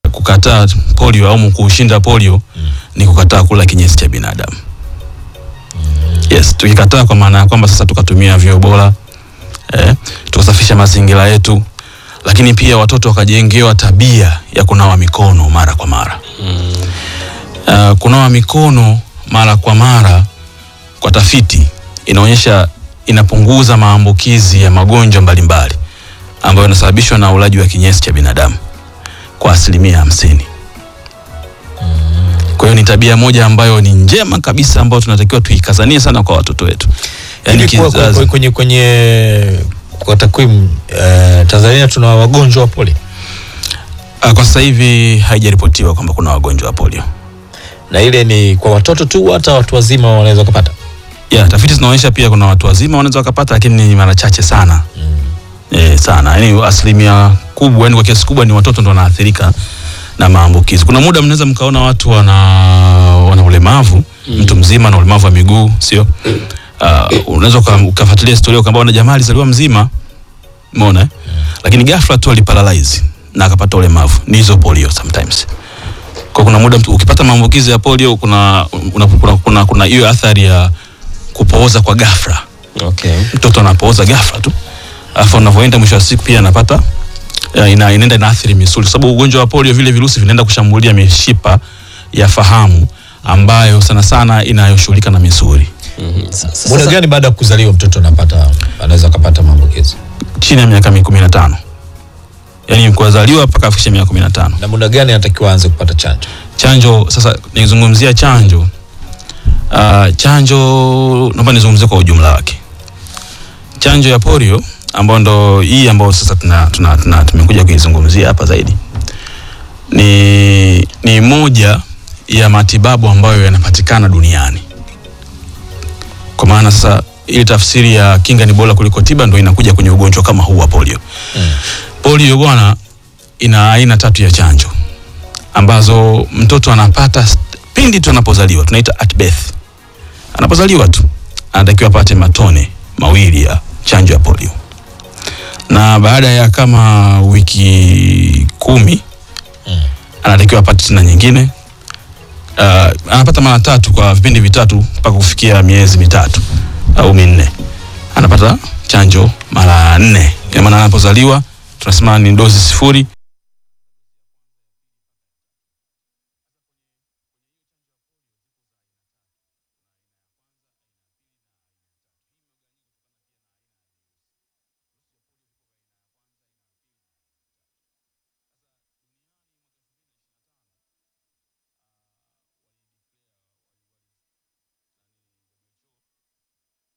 kukataa polio au kushinda polio ni kukataa kula kinyesi cha binadamu. Yes, tukikataa kwa maana ya kwamba sasa tukatumia vyoo bora eh, tukasafisha mazingira yetu, lakini pia watoto wakajengewa tabia ya kunawa mikono mara kwa mara. Uh, kunawa mikono mara kwa mara kwa tafiti inaonyesha inapunguza maambukizi ya magonjwa mbalimbali ambayo yanasababishwa na ulaji wa kinyesi cha binadamu kwa asilimia hamsini. Kwa hiyo ni tabia moja ambayo ni njema kabisa ambayo tunatakiwa tuikazanie sana kwa watoto wetu. Yaani Hivi kwa- kwa- kizazi- kwenye kwenye kwa takwimu eh, Tanzania tuna wagonjwa wa polio Ah, kwa sasa hivi haijaripotiwa kwamba kuna wagonjwa wa polio. na ile ni kwa watoto tu, hata watu wazima wanaweza kupata. Yeah, tafiti zinaonyesha pia kuna watu wazima wanaweza wakapata, lakini ni mara chache sana eh, sana yani asilimia kubwa, yani kwa kiasi kubwa ni watoto ndo wanaathirika na maambukizi. Kuna muda mnaweza mkaona watu wana, wana ulemavu mtu mzima na ulemavu wa miguu sio? Uh, unaweza uka- ukafuatilia historia ukaambia na jamaa alizaliwa mzima umeona eh? Lakini ghafla tu aliparalyze na akapata ulemavu. Ni hizo polio sometimes. Kwa kuna muda mtu ukipata maambukizi ya polio kuna una, kuna kuna kuna hiyo athari ya kupooza kwa ghafla Okay. mtoto anapooza ghafla tu alafu anavyoenda mwisho wa siku pia anapata eh, ina, inaenda inaathiri misuli kwa sababu ugonjwa wa polio vile virusi vinaenda kushambulia mishipa ya fahamu ambayo sana sana inayoshughulika na misuli Muda gani baada ya kuzaliwa mtoto anapata anaweza kupata maambukizi, chini ya miaka kumi na tano yaani kuzaliwa mpaka afikishe miaka kumi na tano na muda gani anatakiwa aanze kupata chanjo? chanjo sasa nizungumzia chanjo uh, chanjo naomba nizungumzie kwa ujumla wake chanjo ya polio ambayo ndo hii ambayo sasa tuna, tuna, tuna, tumekuja kuizungumzia hapa zaidi ni, ni moja ya matibabu ambayo yanapatikana duniani kwa maana sasa ili tafsiri ya kinga ni bora kuliko tiba ndo inakuja kwenye ugonjwa kama huu wa polio polio bwana ina aina tatu ya chanjo ambazo mtoto anapata st- pindi tu anapozaliwa tunaita at birth anapozaliwa tu anatakiwa apate matone mawili ya chanjo ya polio na baada ya kama wiki kumi anatakiwa apate tena nyingine uh, anapata mara tatu kwa vipindi vitatu mpaka kufikia miezi mitatu au minne anapata chanjo mara nne ina maana anapozaliwa tunasema ni dozi sifuri